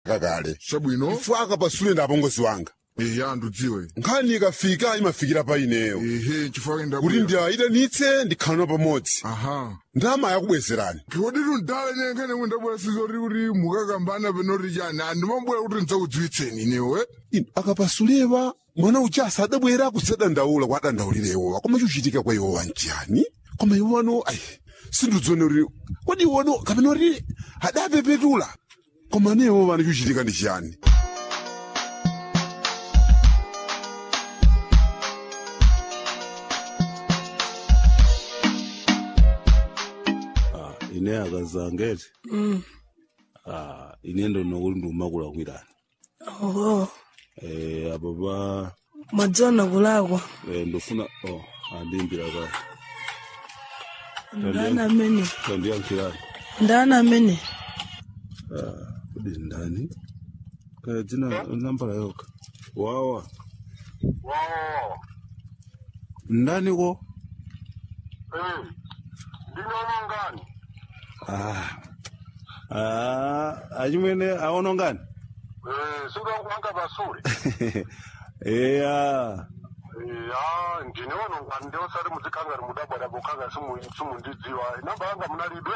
kakale chabwino ifu akapasule ndi apongozi wanga eya ndudziwe nkhani ikafika imafikira pa ineyo ehe chifukwa enda kuti ndiyitanitse ndikhalano pamodzi aha ndama yakubwezerani kodi tundale nyenkene mwendabwera sizoti kuti mukakambana penoti chani andimabwera kuti ndidzakudziwitseni inewe inu akapasulewa mwana uja asadabwera kusadandaula kwa adandaulire iwowa koma chuchitika kwa iwowa njani koma iwano ayi sindidzone kuti kodi iwono kapena kuti adapepetula koma ne iwowa chuchitika ndi chiyani Ah, ine akazangete ah, ine ndo nokuti ndiumakulakwirani oho eh, apo pa mwadzona kulakwa eh, ndofuna oh, andimbira ka ndani amene tandiyankhirani ndani amene kodi ndani kaya dzina nambala yoka wawa Wow. ndani ko Eh. Ndinono ngani? ah. ah, achimwene aono ngani Eh, suka kuanga basuri. eya Eh, ah, ndinono ngani ndio sari muzikanga mudabwada bukanga simu simu ndidziwa. Namba yanga munalibe.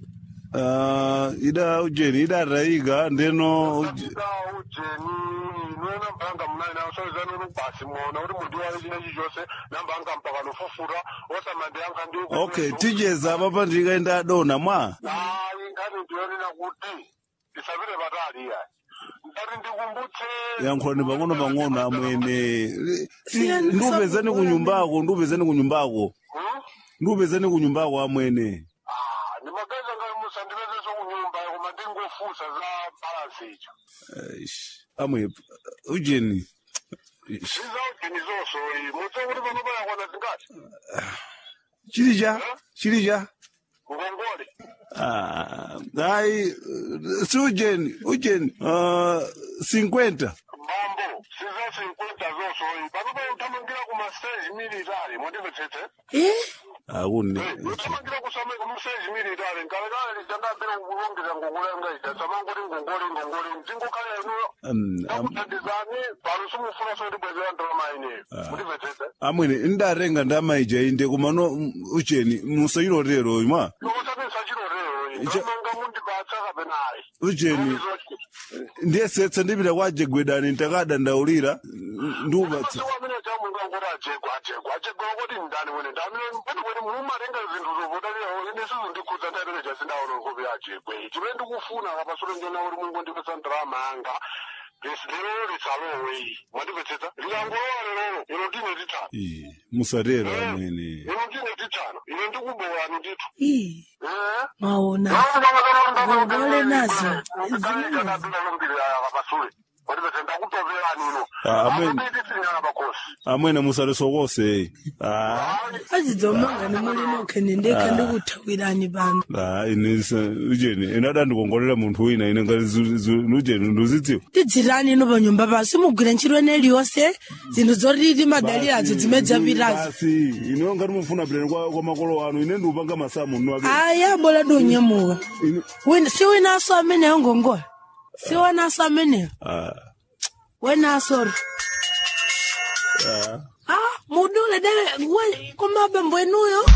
ah, ida ujeni idatayika ndeno uj- Ida ujeni ino namba yanga munali na so zanu basi mona uri mundi wa chine chichose namba yanga mpaka nofufura osamande yanga ndi okay tijeza apapa ndikaenda adona mwa Ah, ingani ndionena kuti isabire batali ya. Ndari ndikumbutse yankhulani pang'ono pang'ono amwene Siyani ndiupezani kunyumbako ndiupezani kunyumbako Hmm? ndiupezani kunyumbako amwene Ah, ndimageza ngati musandipezeso kunyumba koma ndingofusa za balansi icho Eish, amwe ujeni Eish, zizauchini zonso iyi mutse kuti pano payakwana zingati chilija chilija ngongole Ah, hayi si ujeni ujeni ah, 50 mambo sizasinkwenta zonso iyi pano pa utamangira ku mastage military mwandimvetsetse eh akune utamangira ku stage military nkalekale lijangambira kulongeza ngongole yanga ija samangoti ngongole ngongole mtingokhala inuyo takuthandizani pano simufuna so ndibwezera ndalama ineyo mwandimvetsetse amwene ndarenga ndamaija inde kumano ujeni musayilotero imwa nokusapisa chilotero Icho- ndamanga mundipatsa kapenayi ujeni ndiyesetsa ndipita kwa jegwedani ndakadandaulira ndiupatsa amene chamunga ngoti ajegwa ajegwa ajegwa kuti ndani wene ndamene pene kuti mumatenga zinthu zovotalirawo ine sizondikhudza ndaitene chasindaona nkope ajegwe chimene ndikufuna kapasule ndiona kuti mungu ndipesa ndalama yanga lero lisalowe mwandipetsetsa likangolowa lero ino ndine titano Ii, musatero amwene ino ndine titano ine ndikubowerani ndithu ii Eh? mwaona ngongole nazo. kapasule mwandipetsa ndakutoverani ino Ah, amen. apetisinyana pakosi amwene musalisokose ah azidzomanga nimuli nokhe nendekha ndikuthawirani pano ah inisa ujeni ine adandikongolera munthu wina ine ngati zu- zu- ujeni nduzidziwa tidzirani ino panyumba pa simugwira ntchito ene iliyonse zinthu zoti timadalirazo zimene zapitazo basi ine ngati mufuna puleni kwa kwa makolo anu ine ndiupanga masamu nnu ape aya bola donyamuka Ine- wina si winaso ameneyo ngongola si winaso ameneyo ah wenasoro ah ah mudule dele we komabembo enuyo